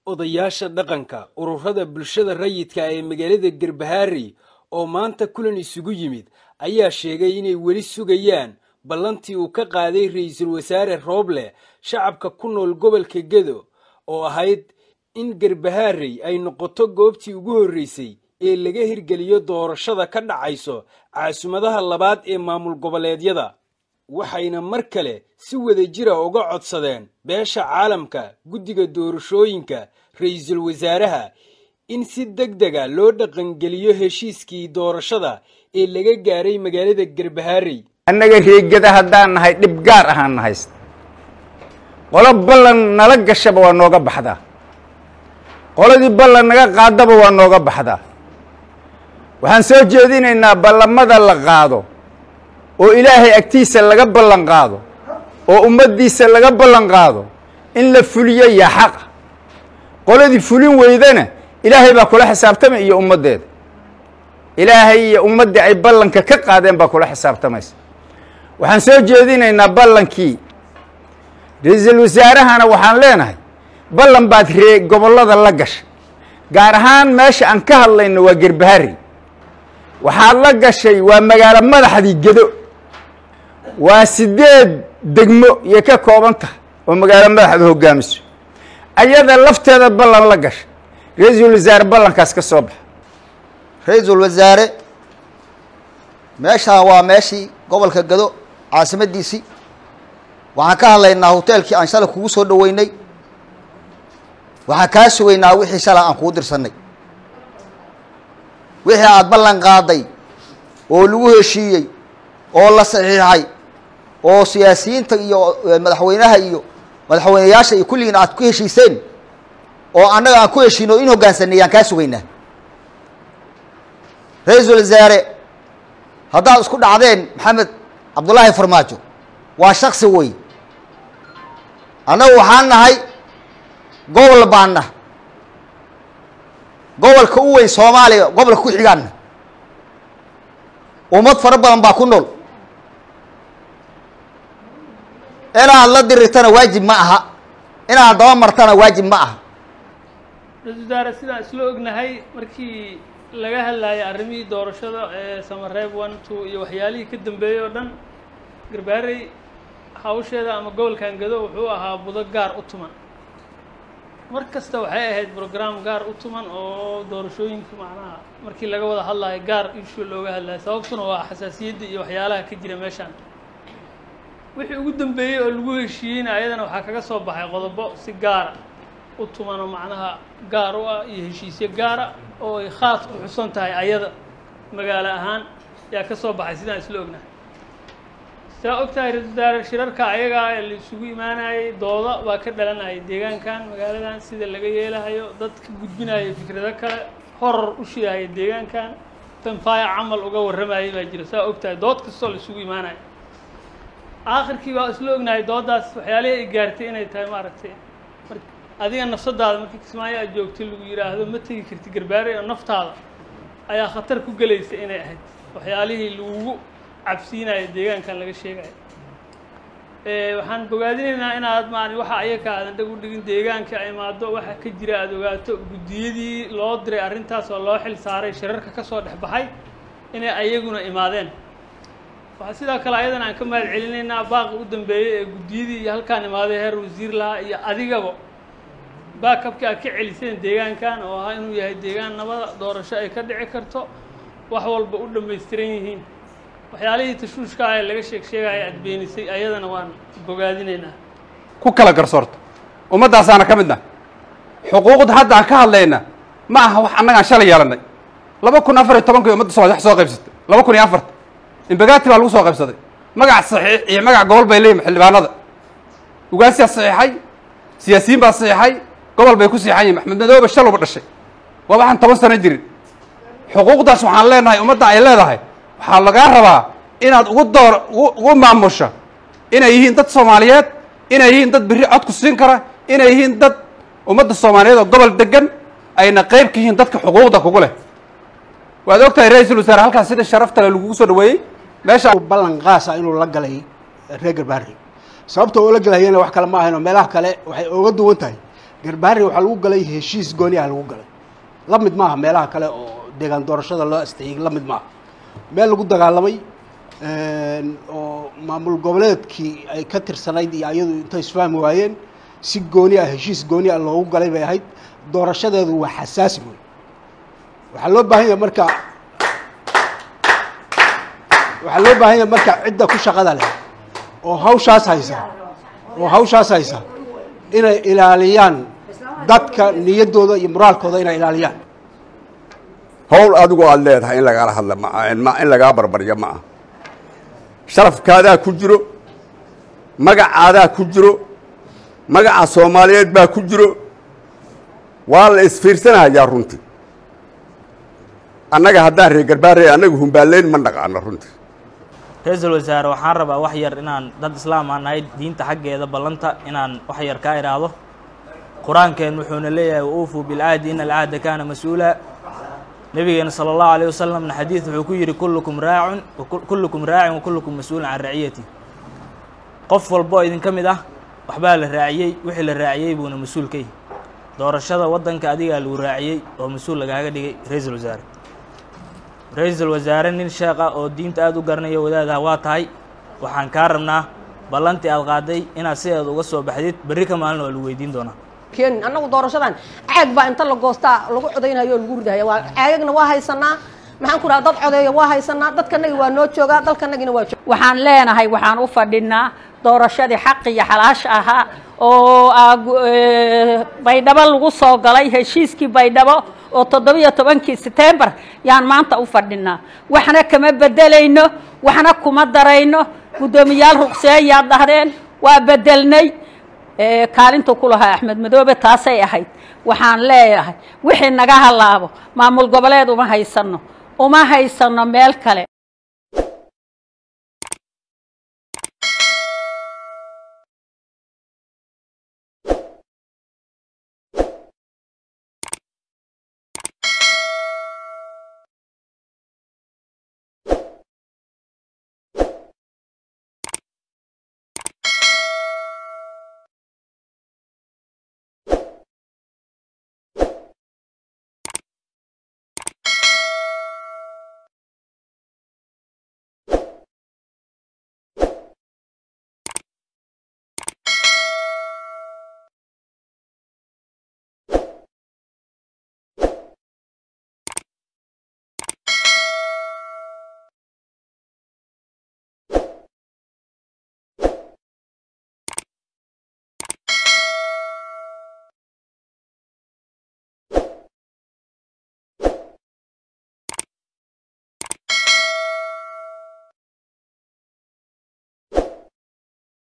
odayaasha dhaqanka ururada bulshada rayidka ee magaalada garbaharey oo maanta kulan isugu yimid ayaa sheegay inay weli sugayaan ballantii uu ka qaaday ra-iisul wasaare rooble shacabka ku nool gobolka gedo oo ahayd in garbaharey ay noqoto goobtii ugu horreysay ee laga hirgeliyo doorashada ka dhacayso caasimadada labaad ee maamul goboleedyada waxayna mar kale si wada jira uga codsadeen beesha caalamka guddiga doorashooyinka ra-iisul wasaaraha in si deg dega loo dhaqangeliyo heshiiskii doorashada ee laga gaaray magaalada garbaharey annaga reegada haddaan nahay dhib gaar ahaan nahayst qolo ballan nala gashaba waa nooga baxdaa qoladii ballan naga qaadaba waa nooga baxdaa waxaan soo jeedinaynaa ballamada la qaado oo ilaahay agtiisa laga ballan qaado oo ummaddiisa laga ballan qaado in la fuliyo yaa xaqa qoladii fulin weydana ilaahay baa kula xisaabtamay iyo ummaddeeda ilaahay iyo ummaddii ay ballanka ka qaadeen baa kula xisaabtamaysa waxaan soo jeedinaynaa ballankii ra-iisul wasaarahana waxaan leenahay ballan baad ree gobollada la gashay gaar ahaan meesha aan ka hadlayno waa gerbahari waxaad la gashay waa magaalo madaxdii gedo waa sideed degmo iyo ka kooban tahay oo magaalo madaxda hogaamiso ayada lafteeda ballan la gashay ra-iisul wasaare ballankaas ka soo baxa ra-iisul wasaare meeshaan waa meeshii gobolka gado caasimadiisii waxaan ka hadlaynaa hoteelkii aan shalay kugu soo dhaweynay waxaan kaa sugaynaa wixii shalay aan kuu dirsanay wixii aada ballan qaaday oo lagu heshiiyey oo la saxiixay oo siyaasiyiinta iyo madaxweynaha iyo madaxweyneyaasha iyo kulligiin aad ku heshiiseen oo annaga aan ku heshiino o in hoggaansanay aan kaa sugaynaa ra-iisul wasaare haddaad isku dhacdeen maxamed cabdullaahi farmaajo waa shaksi wey annagu waxaan nahay gobol baanna gobolka u weyn soomaaliya gobolka ku xigaanna ummad fara badan baa ku nool inaad la dirirtana waajib ma aha inaad daba martana waajib ma aha ra-isul wasaare sidaan isla ognahay markii laga hadlayay arrimihii doorashada ee samareeb one two iyo waxyaalihii ka dambeeyey oo dhan garbaarey hawsheeda ama gobolkan gado wuxuu ahaa budo gaar u tuman mar kasta waxay ahayd brogram gaar u tuman oo doorashooyinka macnaha markii laga wada hadlayo gaar issue looga hadlayo sababtuna waa xasaasiyadda iyo waxyaalaha ka jira meeshaan wixii ugu dambeeyey oo lagu heshiiyeyna ayadana waxaa kaga soo baxay qodobo si gaara u tuman oo macnaha gaar u ah iyo heshiisyo gaara oo ay khaas ku xusan tahay ayada magaalo ahaan yaa ka soo baxay sidaan isla ognahay saa og tahay ra-isul wasaare shirarka ayagaa ee la isugu imaanayay dooda baa ka dhalanayay deegaankan magaaladan sida laga yeelahayo dad ka gudbinaya fikrado kale horar u shidahaya deegaankan tanfaaya camal uga warramayay baa jira saa og tahay dood kastoo la isugu imaanayo aakhirkii baa isla ognahay dooddaas waxyaalihii ay gaartay inay tahay maaragtay mar adiga nafsadaada markii kismaayo aad joogtay lagu yidhaahdo ma tegi karti garbaare oo naftaada ayaa khatar ku gelaysa inay ahayd waxyaalihii lagugu cabsiinaya deegaankan laga sheegayo waxaan bogaadinaynaa inaad maan waxa ayaka aadan dhag u dhigin deegaanka imaado waxa ka jira aada ogaato guddiyadii loo diray arrintaas oo loo xil saaray shirarka ka soo dhex baxay inay ayaguna imaadeen waxaa sidoo kale ayadana aan ka mahad celinaynaa baaqi u dambeeyey ee guddiyadii iyo halkaan imaaday heer wasiir lahaa iyo adigaba baakabkii aad ka celiseen deegaankan oo ahaa inuu yahay deegaan nabada doorasho ay ka dhici karto wax walba u dhammaystiran yihiin waxyaalihii tashuushka ah ee laga sheeg sheegaya aad beenisay ayadana waan bogaadinaynaa ku kala garsoorto ummaddaasaana ka midna xuquuqda hadda aan ka hadlayna ma aha wax annagaan shalay yeelannay laba kun afar iyo tobankii ummadda soomaliya wax soo qaybsatay laba kun iyo afarta imbagaati baa lagu soo qaybsaday magac saxiix iyo magac gobol bay leeyihin xildhibaanada ugaasiyaa saxiixay siyaasiyiin baa saxiixay gobol bay ku saxiixan yihin maxmed madoobe shaluba dhashay waa waxaan toban sano jirin xuquuqdaas waxaan leenahay ummadda ay leedahay waxaa lagaa rabaa inaad ugu door ugu maamusho inay yihiin dad soomaaliyeed inay yihiin dad berri cod ku siin kara inay yihiin dad ummadda soomaaliyeed oo gobol degan ayna qeyb ka yihiin dadka xuquuqda kugu leh waad og tahay ra-iisul wasaare halkaas sida sharafta le lagugu soo dhaweeyey meesha ballan qaasa inuu la galay reer garbaari sababta uu la galayana wax kale ma ahayn oo meelaha kale waxay ooga duwan tahay garbaharey waxaa lagu galay heshiis gooni ah lagu galay la mid maaha meelaha kale oo deegaan doorashada loo asteeyey la mid maaha meel lagu dagaalamay oo maamul goboleedkii ay ka tirsanayd iyo ayadu intay isfahmi waayeen si gooni ah heshiis gooni ah loogu galay bay ahayd doorashadeedu waa xasaasi wey waxaa loo baahan yahay marka waxaa loo baahan yahay marka cidda ku shaqada leh oo hawshaas haysa oo hawshaas haysa inay ilaaliyaan dadka niyaddooda iyo moraalkooda inay ilaaliyaan howl adigu aada leedahay in lagala hadla ma ma in lagaa barbaryo ma ah sharafkaadaa ku jiro magacaadaa ku jiro magaca soomaaliyeed baa ku jiro waa la isfiirsanayaa runtii annaga haddaan reer garbaarey annaga humbaaleyn ma naqaano runtii ra-iisul wasaare waxaan rabaa wax yar inaan dad islaam aan nahay diinta xaggeeda ballanta inaan wax yar kaa idhaahdo qur-aankeen wuxuuna leeyahay wauufuu bilcahdi ina alcahda kaana mas-uula nabigeena sala allahu alayh wasalamna xadiid wuxuu ku yidhi kullukum raacun kullukum raacin wa kullukum mas-uulun can raciyati qof walba oo idinka mid ah waxbaa la raaciyey wixii la raaciyey buuna mas-uul ka yihi doorashada waddanka adigaa lagu raaciyey oo mas-uul lagaaga dhigay ra-iisul wasaare ra-iisul wasaare nin sheekh ah oo diinta aada u garanaya wadaadaha waa tahay waxaan kaa rabnaa ballantii aad qaaday inaad sideeda uga soo baxdid berri ka maalin waa lagu weydiin doonaa keenin annagu doorashadan caag baa inta la goostaa lagu codaynayo oo lagu ridahaya waa caagagna waa haysanaa maxaan ku dhaha dad codeeya waa haysanaa dadkanagi waa noo joogaa dalkanagina waa jooga waxaan leenahay waxaan u fadhinaa doorashadii xaq iyo xalaasha ahaa oo baydhabo lagu soo galay heshiiskii baydhabo oo toddobiyo tobankii setembar yaan maanta u fadhinaa waxna kama bedelayno waxna kuma darayno guddoomiyaal ruqseeyaad dhahdeen waa bedelnay kaalintu ku lahaa axmed madoobe taasay ahayd waxaan leeyahay wixii naga halaabo maamul goboleed uma haysano uma haysano meel kale